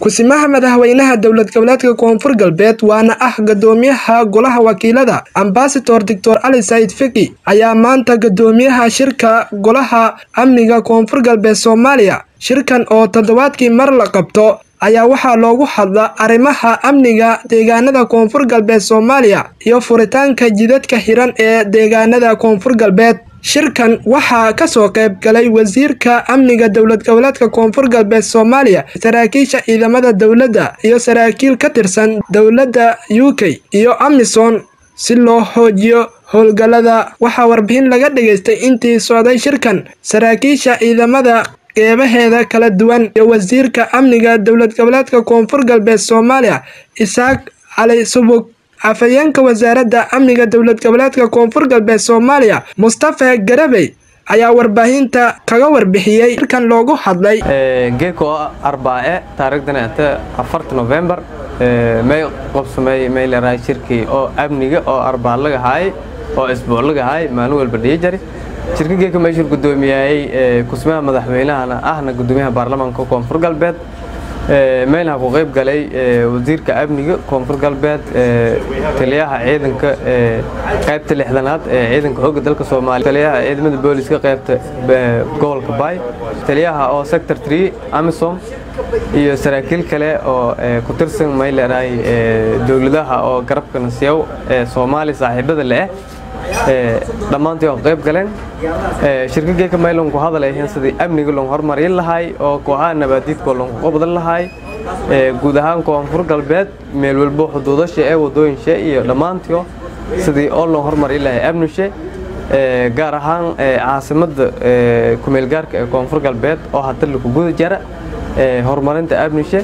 kusimaha madaxweynaha dowlad goboleedka koonfur galbeed waana ah gadoomiyaha golaha wakiilada ambasador doctor cali said fiki ayaa maanta gadoomiyaha shirka golaha amniga koonfur galbeed soomaaliya shirkan oo toddobaadkii mar la qabto ayaa waxaa loogu hadla arrimaha amniga deegaanada koonfur galbeed soomaaliya iyo furitaanka jidadka xiran ee deegaanada koonfur galbeed shirkan waxaa kasoo qayb galay wasiirka amniga dowlad goboleedka koonfur galbeed soomaaliya saraakiisha ciidamada dowladda iyo saraakiil ka tirsan dowladda u k iyo amisom si loo xoojiyo howlgallada waxaa warbixin laga dhageystay intii socday shirkan saraakiisha ciidamada qeybaheeda kala duwan iyo wasiirka amniga dowlad goboleedka koonfur galbeed soomaaliya isaaq cali subug afhayeenka wasaaradda amniga dowlad goboleedka koonfur galbeed soomaaliya mustafa garabey ayaa warbaahinta kaga warbixiyey shirkan loogu hadlay geeko arbaace taariikhdana ata afarta novembar may qobsamay may leerahay shirkii oo amniga oo arbaa laga haay oo isbuuc laga haay maalin walba dhihi jari shirka geeka meeshuu gudoomiyayey kusmaha madaxweynahana ahna gudoomiyaha baarlamaanka koonfur galbeed meelha ku qayb galay wasiirka amniga koonfur galbeed taliyaha ciidanka qaybta lixdanaad ee ciidanka xoogga dalka soomaaliya taliyaha ciidamada booliska qaybta gobolka baay taliyaha oo sector 3 amisom iyo saraakiil kale oo ku tirsan may leedahay dowladaha oo garabka nasiyow ee soomaaliya saaxiibada leh dhammaantii oo qayb galeen shirka geeka maylon ku hadalayahiin sidii amniga lon hormarin lahay oo kooxaha nabaadiidkoo lonku qabdan lahay guud ahaan koonfur galbeed meel walbo xuduudasha ee wadooyinshe iyo dhammaantiio sidii oo lon hormarin lahay amnishe gaar ahaan caasimadda kumeelgaarka ee koonfur galbeed oo hadda laku guda jara horumarinta amnishe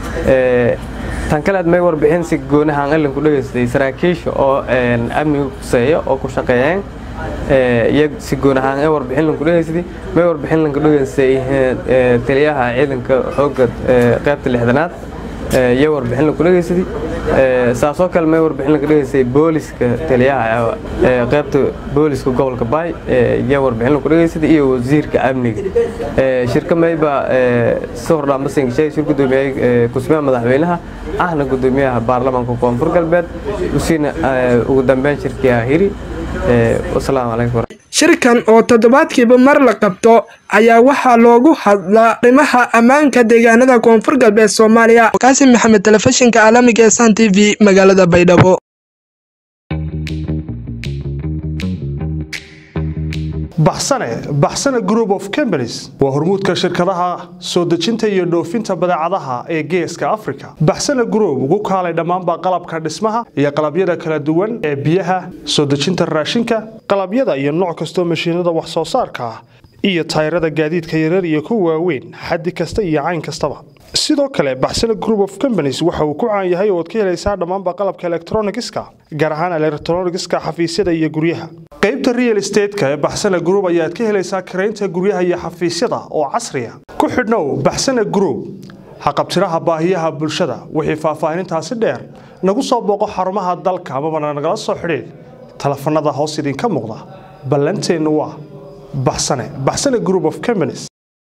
tan kale aad may warbixin si goonahaan allanku dhegaystay saraakiisha oo amniga kuseeya oo ku shaqeeyeen iyo si goonahaan ee warbixin lanku dhegaystay may warbixin lanku dhegaystay taliyaha ciidanka xoogga qaybta lixdanaad iyo warbixin lanku dhegaystay saasoo kale may warbixin lanku dhegaystay booliska taliyaha qaybta booliska gobolka baay iyo warbixin lanku dhegaystay iyo wasiirka amniga shirka mayba si hordhaan basingashay shir gudoomiyay kusmaha madaxweynaha ahna gudoomiyaha baarlamaanka koonfur galbeed usiina ugu dambeyn shirkiyaa hiri wasalaamu calaykum shirkan oo toddobaadkiiba mar la qabto ayaa waxaa loogu hadlaa arrimaha ammaanka deegaanada koonfur galbeed soomaaliya kaasim maxamed telefishinka caalamiga ee san t v magaalada baydhabo baxsane baxsane group of companies waa hormuudka shirkadaha soo dejinta iyo dhoofinta badeecadaha ee geeska africa baxsane group ugu kaalay dhammaanba qalabka dhismaha iyo qalabyada kala duwan ee biyaha soo dejinta raashinka qalabyada iyo nooc kastoo mashiinada wax soo saarka ah iyo tayrada gaadiidka yarar iyo kuwa waaweyn xaddi kasta iyo cayn kastaba sidoo kale baxsane group of companies waxa uu ku caan yahay ooad ka helaysaa dhammaanba qalabka elektronigiska gaar ahaan elektronigiska xafiisyada iyo guryaha qaybta real estateska ee baxsane group ayaad ka helaysaa karaynta guryaha iyo xafiisyada oo casriya ku xidhnow baxsane group haqabtiraha baahiyaha bulshada wixii faahfaahinintaasi dheer nagu soo booqo xarumaha dalka amabana nagala soo xidhiid telefanada hoos idinka muuqda ballanteennu waa baxsane baxsane group of companies